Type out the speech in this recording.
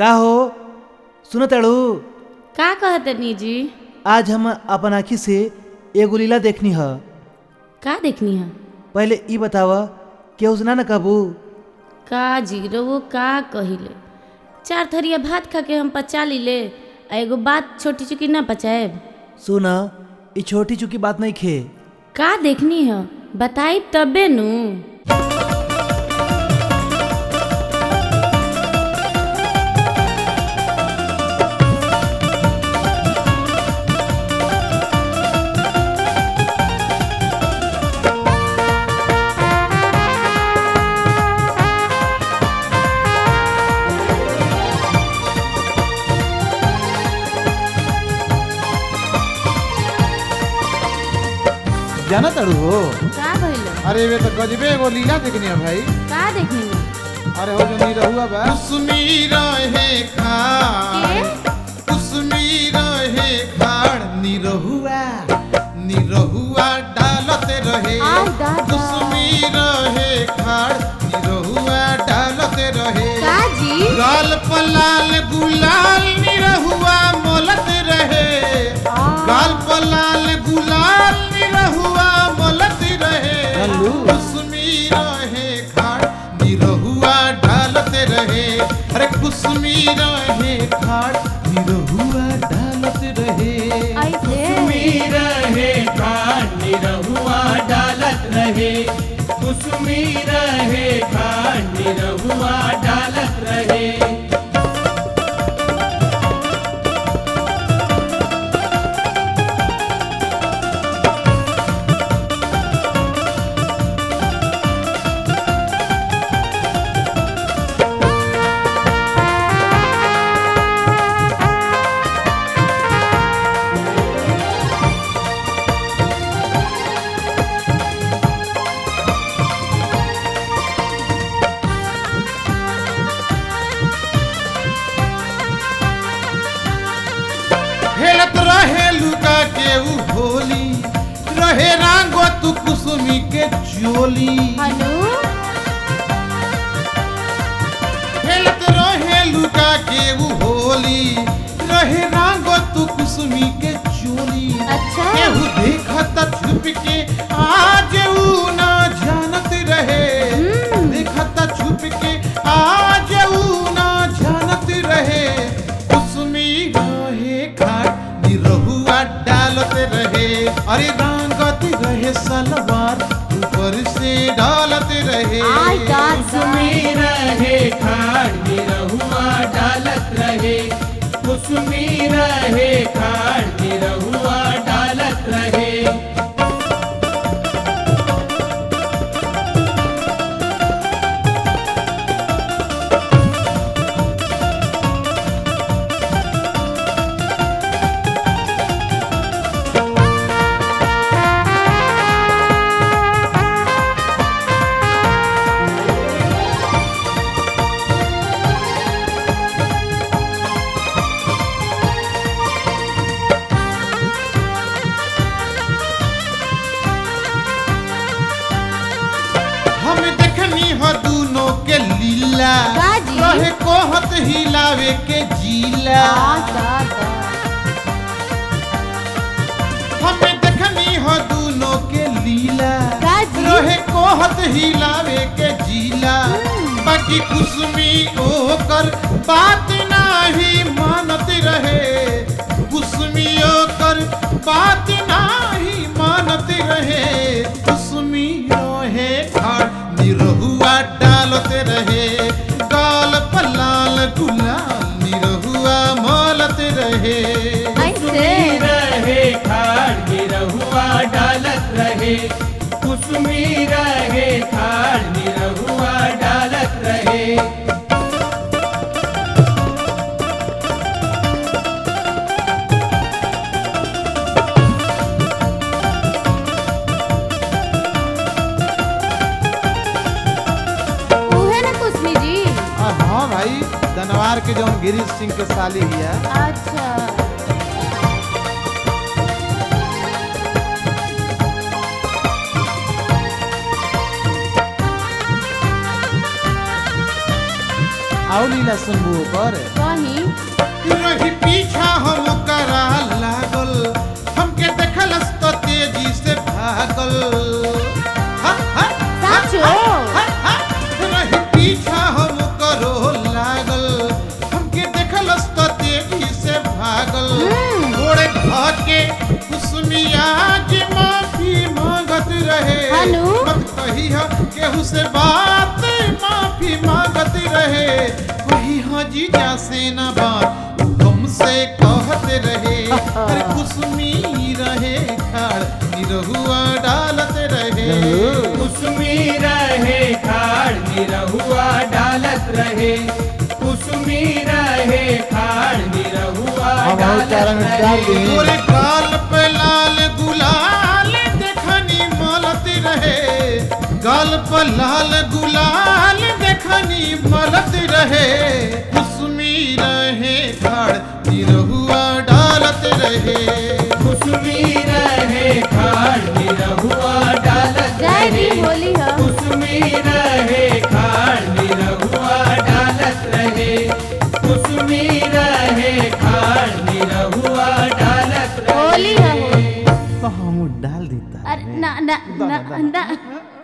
का हो सुन ताड़ू का कहतनी जी आज हम अपन आँखी से एगो लीला देखनी ह का देखनी है पहले ई बताव केहू से ना न कहबू का जी वो का कहिले चार थरिया भात खा के हम पचा लीले आ एगो बात छोटी चुकी ना पचाएब सुन ई छोटी चुकी बात नहीं खे का देखनी है बताई तबे नु जाना ताड़ू हो का भइलो अरे वे तो गजबे एगो लीला देखनी है भाई का देखनी है अरे हो जो नहीं रहुआ बा कुसमी रहे खाड़ कुसमी रहे खाड़ निरहुआ निरहुआ डालते रहे आय दादा। कुसमी रहे खाड़ निरहुआ डालते रहे का जी गाल पलाल गुलाल निरहुआ मोलत रहे गाल पलाल गुलाल निरहुआ मोलत रहे चलू। कुसमी रहे खाड़ निरहुआ डालते रहे अरे कुसमी रहे खाड़ निरहुआ डालते रहे ऐसे रहे खांड रहुआ डालत रहे कुसुमी रहे खांड रहुआ डालत रहे हेलत रहे लुका के ऊ होली रहे रांगो तू कुसुमी के चोली हेलो खेलत रहे लुका के ऊ होली रहे रांगो तू कुसुमी के चोली अच्छा केहू देखत छुप के आज ऊ ना जानत रहे देखत छुप के आज ऊ ना जानत रहे कुसुमी रहे खाट निरहुआ डालत रहे अरे रांगत रहे सलवार ऊपर से डालत रहे आय दादा कुसुमी रहे खांड रहुआ डालत रहे कुसुमी रहे खांड रहुआ डालत रहे हम देखनी हो दूनो के लीला काजी? रहे कोहत हिलावे के जीला दादा हम देखनी हो दूनो के लीला काजी? रहे कोहत हिलावे के जीला बाकी कुसुमी ओकर बात नाही मानत रहे कुसुमी ओकर बात नाही मानत रहे कुसुमी रहे खाड़ निरहुआ डालते रहे गाल पलाल गुलाल निरहुआ मोलत रहे ऐसे रहे खांड रहुआ डालत रहे कुसुमी रहे खांड रहुआ डालत रहे उहे ना कुसमी जी आ, हाँ भाई धनवार के जौन गिरीश सिंह के साली हिया अच्छा आओ लीला सुनबू ओकर कहीं रही पीछा हम करा लागल हमके देखलस तो तेजी से भागल हा, हा, साचो हा, हा। रही पीछा हम करो लागल हमके देखलस तो तेजी से भागल घोड़े धके कुसुमिया जी माफी मांगत रहे हनु? मत कही हा केहू से बात माफी मांगत रहे वही हाँ जीजा से न बात तुमसे कहत रहे अरे कुसुमी रहे खाड़ निरहुआ डालत रहे कुसुमी रहे खाड़ निरहुआ डालत रहे कुसुमी रहे खाड़ निरहुआ हम और डालत चारा में डाल रहे दी तोरे गाल पे लाल गुलाल देखनी मलत रहे गाल पे लाल गुलाल देखनी मलत रहे कुसुमी रहे खाड़ निरहुआ डालत रहे कुसुमी रहे खाड़ निरहुआ डालत जय रहे भी होली है कुसुमी रहे खाड़ निरहुआ डालत रहे कुसुमी रहे खाड़ निरहुआ डालत रहे होली है होली तो हम डाल देता अरे ना ना ना ना